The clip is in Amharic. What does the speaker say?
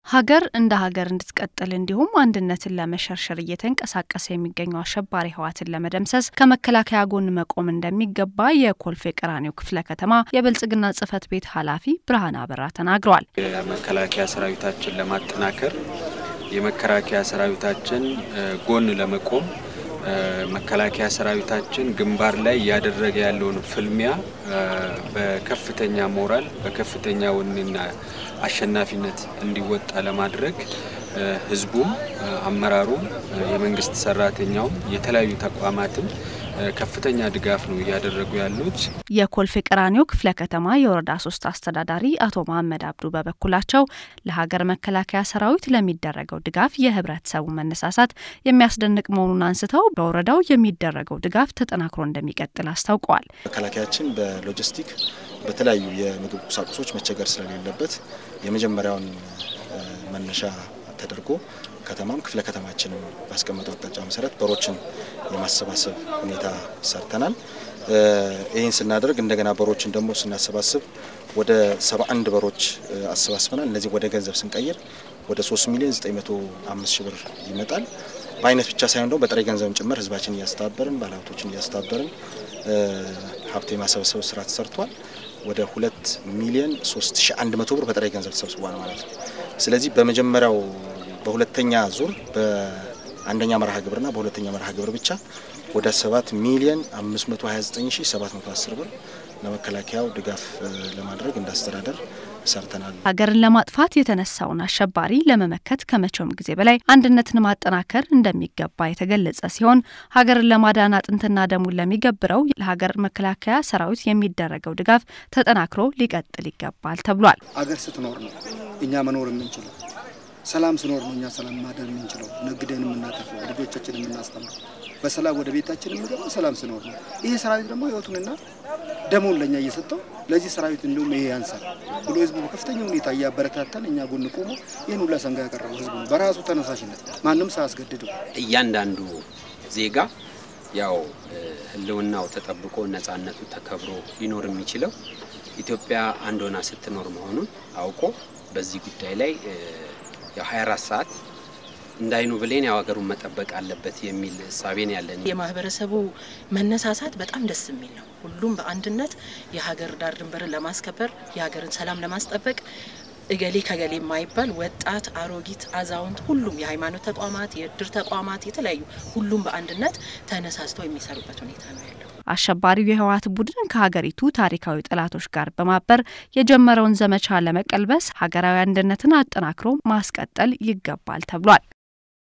ሀገር እንደ ሀገር እንድትቀጥል እንዲሁም አንድነትን ለመሸርሸር እየተንቀሳቀሰ የሚገኘው አሸባሪ ህወሓትን ለመደምሰስ ከመከላከያ ጎን መቆም እንደሚገባ የኮልፌ ቀራኒዮ ክፍለ ከተማ የብልጽግና ጽህፈት ቤት ኃላፊ ብርሃን አበራ ተናግረዋል። የመከላከያ ሰራዊታችን ለማጠናከር የመከላከያ ሰራዊታችን ጎን ለመቆም መከላከያ ሰራዊታችን ግንባር ላይ እያደረገ ያለውን ፍልሚያ በከፍተኛ ሞራል በከፍተኛ ወኔና አሸናፊነት እንዲወጣ ለማድረግ ህዝቡም፣ አመራሩም፣ የመንግስት ሰራተኛውም የተለያዩ ተቋማትም ከፍተኛ ድጋፍ ነው እያደረጉ ያሉት። የኮልፌ ቀራኒዮ ክፍለ ከተማ የወረዳ ሶስት አስተዳዳሪ አቶ መሀመድ አብዱ በበኩላቸው ለሀገር መከላከያ ሰራዊት ለሚደረገው ድጋፍ የህብረተሰቡ መነሳሳት የሚያስደንቅ መሆኑን አንስተው በወረዳው የሚደረገው ድጋፍ ተጠናክሮ እንደሚቀጥል አስታውቀዋል። መከላከያችን በሎጂስቲክ በተለያዩ የምግብ ቁሳቁሶች መቸገር ስለሌለበት የመጀመሪያውን መነሻ ተደርጎ ከተማም ክፍለ ከተማችንም ባስቀመጠው አቅጣጫ መሰረት በሮችን የማሰባሰብ ሁኔታ ሰርተናል። ይህን ስናደርግ እንደገና በሮችን ደግሞ ስናሰባስብ ወደ 71 በሮች አሰባስበናል። እነዚህ ወደ ገንዘብ ስንቀይር ወደ 3 ሚሊዮን 905 ሺህ ብር ይመጣል። በአይነት ብቻ ሳይሆን ደግሞ በጥሬ ገንዘብም ጭምር ህዝባችን እያስተባበርን ባለሀብቶችን እያስተባበርን ሀብት የማሰባሰብ ስራ ተሰርቷል። ወደ 2 ሚሊዮን 3100 ብር በጥሬ ገንዘብ ተሰብስቧል ማለት ነው። ስለዚህ በመጀመሪያው በሁለተኛ ዙር በአንደኛ መርሃ ግብርና በሁለተኛ መርሃ ግብር ብቻ ወደ 7 ሚሊዮን 529710 ብር ለመከላከያው ድጋፍ ለማድረግ እንዳስተዳደር ሰርተናል። ሀገርን ለማጥፋት የተነሳውን አሸባሪ ለመመከት ከመቼውም ጊዜ በላይ አንድነትን ማጠናከር እንደሚገባ የተገለጸ ሲሆን ሀገርን ለማዳን አጥንትና ደሙን ለሚገብረው ለሀገር መከላከያ ሰራዊት የሚደረገው ድጋፍ ተጠናክሮ ሊቀጥል ይገባል ተብሏል። አገር ስትኖር ነው እኛ መኖር የምንችለው። ሰላም ስኖር ነው እኛ ሰላም ማደር የምንችለው። ነግደን የምናተርፈው ልጆቻችን የምናስተምረው በሰላም ወደ ቤታችን የምንገባው ሰላም ስኖር ነው። ይሄ ሰራዊት ደግሞ ህይወቱንና ደሙን ለእኛ እየሰጠው ለዚህ ሰራዊት እንዲሁም ይሄ ያንሳል ብሎ ህዝቡ በከፍተኛ ሁኔታ እያበረታታን እኛ ጎን ቆሞ ይህን ሁላ ሰንጋ ያቀረበው ህዝቡ ነው በራሱ ተነሳሽነት ማንም ሳያስገድደው። እያንዳንዱ ዜጋ ያው ህልውናው ተጠብቆ ነጻነቱ ተከብሮ ሊኖር የሚችለው ኢትዮጵያ አንድ ሆና ስትኖር መሆኑን አውቆ በዚህ ጉዳይ ላይ ያው 24 ሰዓት እንዳይኑ ብሌን ያው ሀገሩን መጠበቅ አለበት የሚል እሳቤን ያለን የማህበረሰቡ መነሳሳት በጣም ደስ የሚል ነው። ሁሉም በአንድነት የሀገር ዳር ድንበርን ለማስከበር የሀገርን ሰላም ለማስጠበቅ እገሌ ከገሌ የማይባል ወጣት፣ አሮጊት፣ አዛውንት ሁሉም የሃይማኖት ተቋማት፣ የእድር ተቋማት የተለያዩ ሁሉም በአንድነት ተነሳስተው የሚሰሩበት ሁኔታ ነው ያለው። አሸባሪው የህወሓት ቡድን ከሀገሪቱ ታሪካዊ ጠላቶች ጋር በማበር የጀመረውን ዘመቻ ለመቀልበስ ሀገራዊ አንድነትን አጠናክሮ ማስቀጠል ይገባል ተብሏል።